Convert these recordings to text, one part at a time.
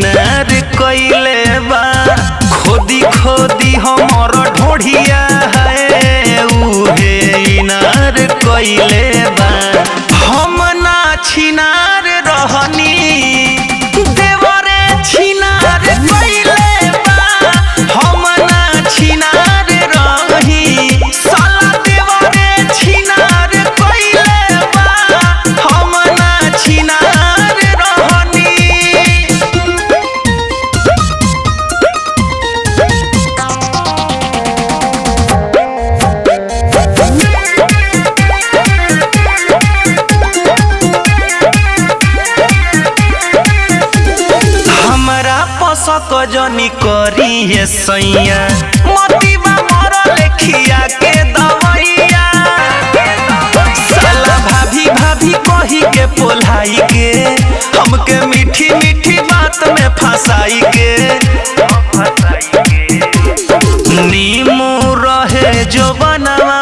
इनार कइले बा खोदी खोदी हमर ढोढ़िया है उहे इनार कइले बा हम ना छिनार रहनी देवरे छिनार कइले बा हम ना छिनार रही साला देवरे छिनार कइले बा हम ना छिनार रहनी हमरा पसक जनी करी है सैया मतीबा मर लेखिया के दवैया साला भाभी भाभी कही के पोलाई के हमके मीठी मीठी बात में फंसाई के नीमू रहे जो बनवा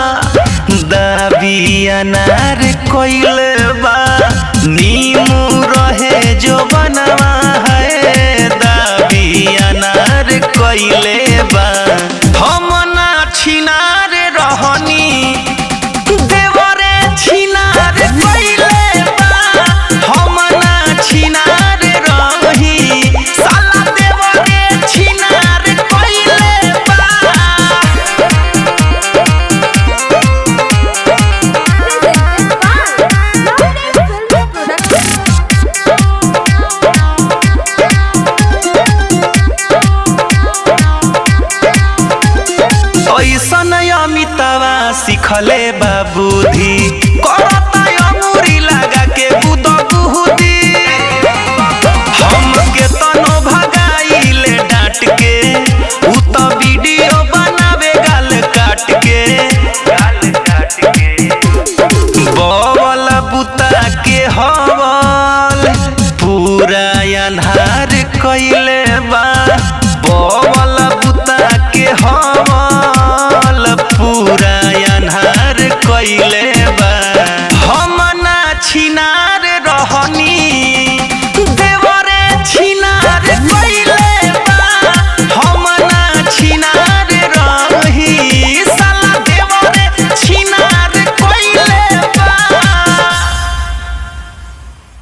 दाबी अनार कोइले बा नीमू रहे जो बनवा है दाबी अनार कोइले बा हम ना छिनार रहनी देवरे छिनार कोइले बा हम ना छिनार रही साला देवरे छिनार कोइले बा ऐसन अमितावा सिखले बाबूधी करता अंगूरी लगा के बुद बुहुदी हमके तनो भगाइले डांट के उ त वीडियो बनावे गाल काट के गाल काट के बवल बुता के हवल पूरा अन्हार कइले बा बवल